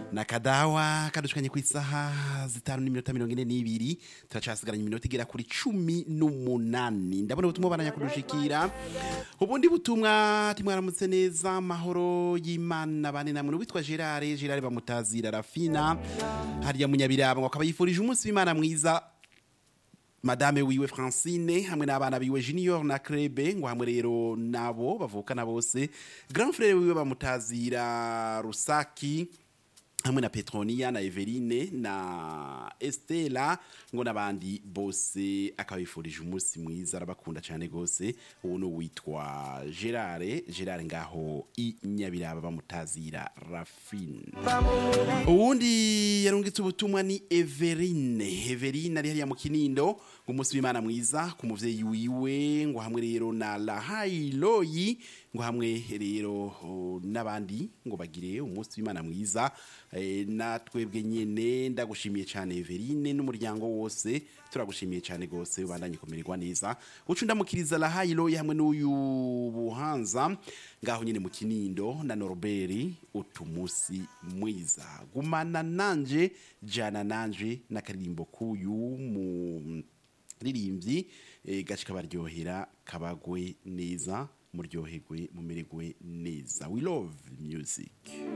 na kadawa kadushikanye ku isaha zitanu n'iminota mirongo ine n'ibiri turacasigaranye iminota igera kuri cumi n'umunani ndabona ubutumwa bananya kudushikira ubundi butumwa timwaramutse neza amahoro y'imana bane namwe witwa gerard gerard bamutazira rafina hariya munyabiraba ngo akaba yifurije umunsi w'imana mwiza madame wiwe francine hamwe n'abana biwe junior na krebe ngo hamwe rero nabo bavukana bose grand frere wiwe bamutazira rusaki hamwe na petronia na everine na estela ngo n'abandi bose akabifurije umunsi mwiza arabakunda cyane gose ubu ni uwitwa gerard gerard ngaho i nyabiraba bamutazira rafine uwundi yarungitse ubutumwa ni everine everine ari hariya mu kinindo ngo umunsi w'imana mwiza ku muvyeyi wiwe ngo hamwe rero na lahailoyi ngo hamwe rero oh, n'abandi ngo bagire umunsi w'imana mwiza eh, natwebwe nyene ndagushimiye cyane everine n'umuryango wose turagushimiye cyane gose ubandanye kumererwa neza ucu ndamukiriza lahailoyi hamwe n'uyu buhanza ngaho nyene mu kinindo na norbert utumusi mwiza gumana nanje jana nanje n'akaririmbo k'uyu mu ririmbyi eh, gace kabaryohera kabagwe neza muryoherwe mumererwe neza we love music